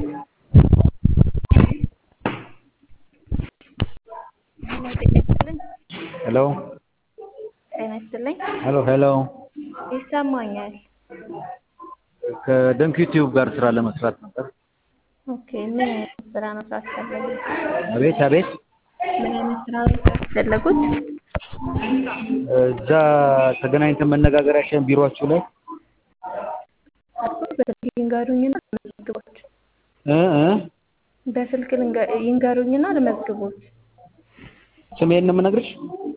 ሄሎ ጤና ይስጥልኝ። ሄሎ ሄሎ ይሰማኛል። ከደንክ ዩቲዩብ ጋር ስራ ለመስራት ነበር። ኦኬ ምን አይነት ስራ መስራት ፈለጉት? አቤት አቤት ምን አይነት ስራ መስራት ፈለጉት? እዛ ተገናኝተን መነጋገር አይሻልም? ቢሮአችሁ ላይ በስልክ ይንገሩኝና ልመዝግቦት። እ እ በስልክ ልንገ- ይንገሩኝና ልመዝግቦት። ስሜን ነው የምነግርሽ።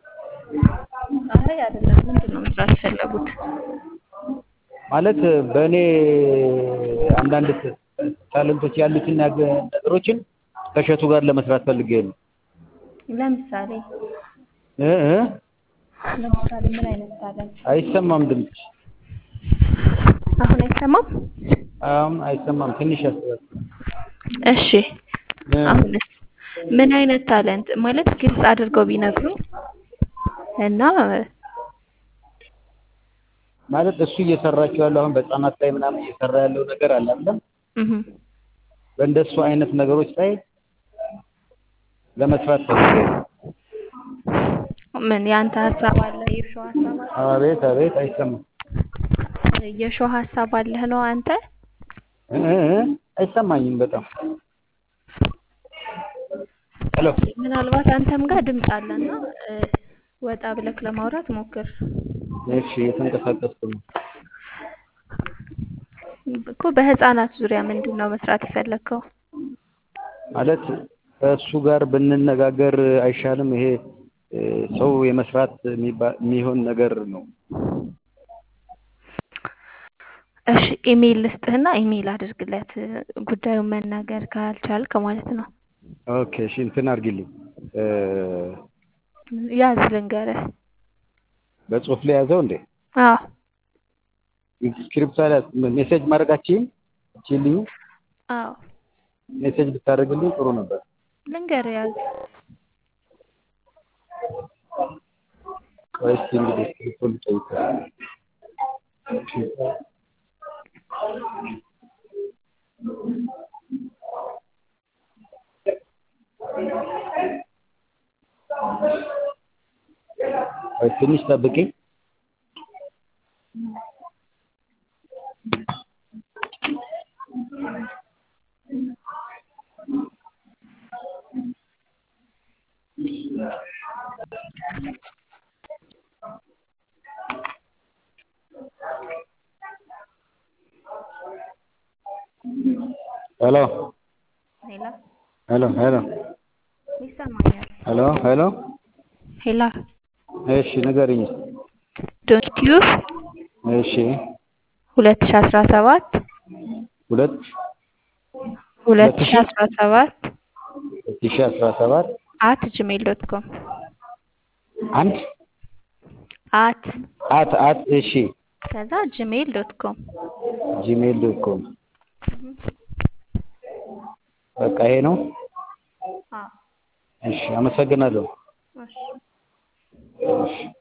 አይ አይደለም፣ ምንድን ነው መስራት የፈለጉት? ማለት በእኔ አንዳንድ ታለንቶች ያሉትን ነገ- ነገሮችን ከእሸቱ ጋር ለመስራት ፈልጌ ነው። ለምሳሌ እ እ ለምሳሌ ምን አይነት ታለንት? አይሰማም ድምፅ አሁን አይሰማም? አሁን አይሰማም። ትንሽ ያስባል። እሺ አሁንስ ምን አይነት ታለንት ማለት ግልጽ አድርገው ቢነግሩኝ እና ማለት እሱ እየሰራቸው ያለው አሁን በህፃናት ላይ ምናምን እየሰራ ያለው ነገር አለ አይደለም? እህ በእንደሱ አይነት ነገሮች ላይ ለመስራት ፈልጌ ነው። ምን ያንተ ሀሳብ አለ? የሾው ሀሳብ አለ? አቤት አቤት አይሰማም። የሾው ሀሳብ አለህ ነው አንተ? እ እ እ አይሰማኝም በጣም ሄሎ ምናልባት አንተም ጋር ድምፅ አለና እ፣ ወጣ ብለክ ለማውራት ሞክር እሺ እየተንቀሳቀስኩ ነው። እኮ በህፃናት ዙሪያ ምንድን ነው መስራት የፈለግከው? ማለት ከእሱ ጋር ብንነጋገር አይሻልም? ይሄ እ፣ ሰው የመስራት የሚባ- የሚሆን ነገር ነው። እሺ ኢሜይል ልስጥህና ኢሜይል አድርግለት ጉዳዩን መናገር ካልቻልክ ማለት ነው። ኦኬ እሺ እንትን አድርጊልኝ እ፣ ያዝ ልንገርህ። በጽሁፍ ላይ ያዘው እንዴ? አዎ ስክሪፕት ላይ ሜሴጅ ማድረጋችን ችልኝ አዎ ሜሴጅ ብታደርግልኝ ጥሩ ነበር። ልንገርህ ያዝ። ቆይ እስኪ እንግዲህ ስክሪፕቱን ልጠይቀው። ቆይ ትንሽ ጠብቂኝ። ሄሎ ሄላ ሄሎ ሄሎ ይሰማኛል። ሄሎ ሄሎ ሄላ እሺ ንገሪኝ። ዶንት ዩር እሺ ሁለት ሺ አስራ ሰባት ሁለት ሁለት ሺ አስራ ሰባት ሁለት ሺህ አስራ ሰባት አት ጂሜል ዶት ኮም አንድ አት አት አት እሺ ከዛ ጂሜል ዶት ኮም ጂሜል ዶት ኮም በቃ ይሄ ነው። አዎ እሺ አመሰግናለሁ። እሺ እሺ